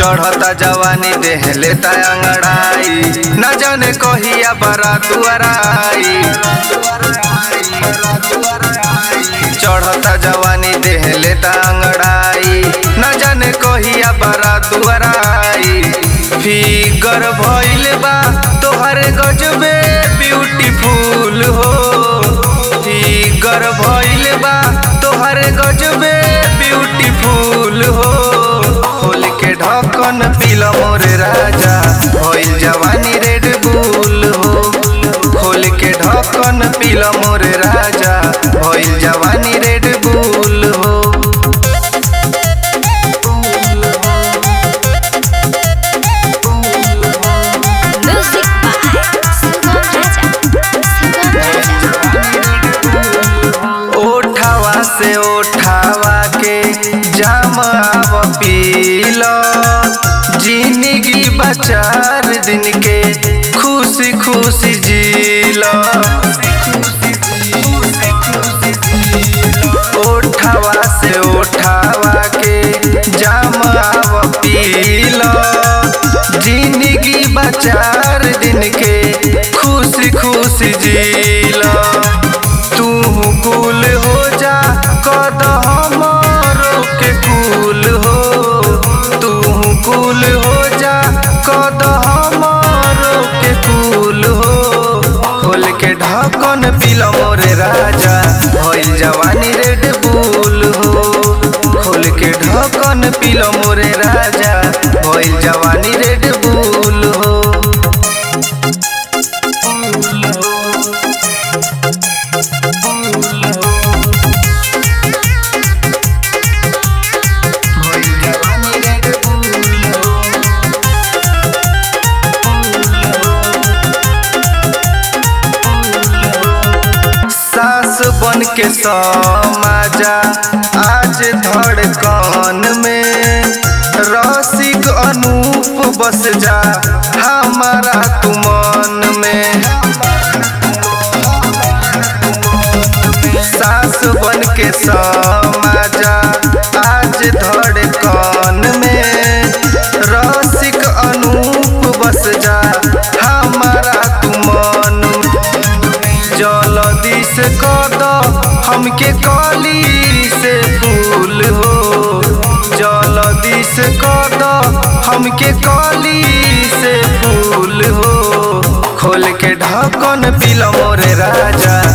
चढ़ता जवानी देह लेता अंगड़ाई न जाने कहिया बारात आई चढ़ता जवानी देह लेता अंगड़ाई न जाने कहिया बारात आई फिगर भइल बा तोहरे गजबे ब्यूटीफुल हो फिगर भइल बा तोहरे गजबे ब्यूटीफुल हो खोल के ढक्कन पीला मोरे राजा भइल जवानी रेड बुल हो खोल के ढक्कन पीला मोरे राजा भइल जवानी रेड बुल हो Music by Sugam Raja. Sugam Raja. ओठावा से ओठावा के जाम आव पीला जिंदगी बचार दिन के खुशी खुशी जीला ओठावा से ओठावा के जाम आव पीला जिंदगी बचार दिन के खुशी खुशी जीला तू कुल हो जा कद हमारो के कुल हो तू कुल हो जा कद हमारो के कुल हो खोल के ढक्कन पीला मोरे राजा भइल जवानी रेड बुल हो खोल के ढक्कन पीला मोरे राजा भइल जवानी रेड बुल हो भइल जवानी रेड बुल हो सास बन के समाजा आज धड़कन में रसिक अनूप बस जा हमारा तुमन में सास बन के समाजा आज धड़कन में रसिक अनूप बस जा हमारा तुमन जलदी से कद हमके कली से फूल हो जलदी से कद हमके कली से फूल हो खोल के ढक्कन पीला मोरे राजा